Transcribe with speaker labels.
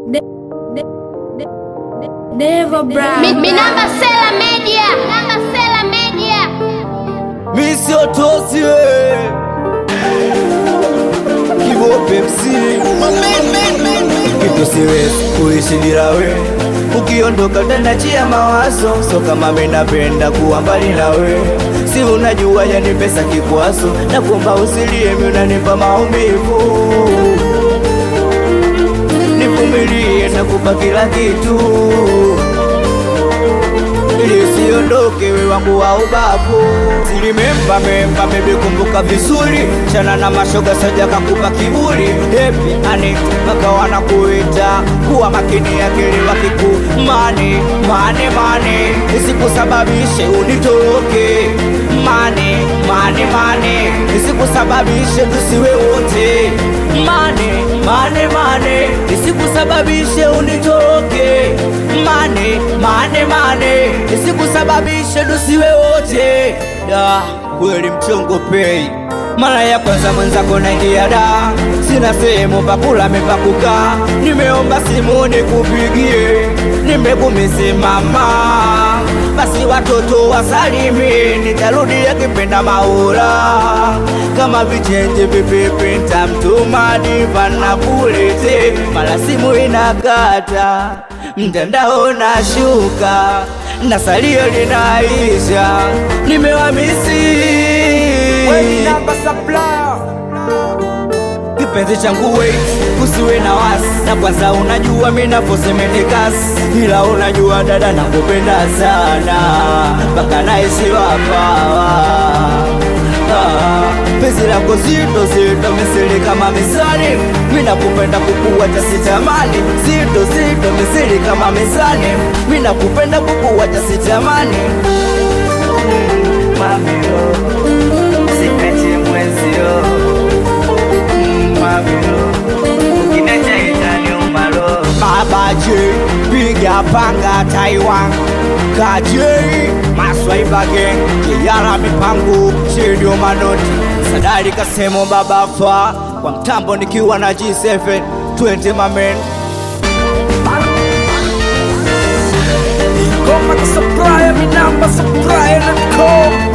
Speaker 1: Never Brown.
Speaker 2: Mi, mi namba Sela Media. Namba Sela Media.
Speaker 3: Mi sio tosi we Kibope msiri Kitu siwezi kuishi bila we Ukiondoka tanachia mawazo So kama mimi napenda kuwa mbali na we Si unajua yani pesa kikwazo Na kuomba usilie mimi unanipa maumivu Nivumilie nakupa kila kitu ili usiondoke we wangu wa ubavu silimemba memba memekumbuka vizuri chana na mashoga saja kakupa kiburi hepi anit mpaka wanakuita kuwa makini akili wakiku mane mane mane isikusababishe unitoroke mane mane mane isikusababishe tusiwe wote mane mane mane isikusababishe unitoroke mane mane mane isikusababishe tusiwe wote da kweli mchongo pei mara ya kwanza mwenzako naingia da sina sehemu pakula mepakukaa nimeomba simu nikupigie nimekumisimama basi watoto wasalimi nitarudia kipenda maula kama vichenje vipipi ntamtuma diva na kulete mara simu inakata mtandao nashuka na salio linaisha nimewamisi kipenzi changu wait usiwe na wasi na kwanza unajua mi naposemenekasi ila unajua dada nakupenda sana mpaka naisiwapawa penzi lako zito zito misili kama misani mi nakupenda kukuwacha sitamani zito zito misili kama misani mi nakupenda kukuwacha sitamani mamio sipechi mwenzio mamio ukinacha itaniumalo babaje piga panga taiwan kaje maswaiba gang kijara mipango shedio manoti sadari kasemo babafa kwa mtambo nikiwa na G7 20 mamen
Speaker 4: Ingoma ka supplier, mi namba supplier.com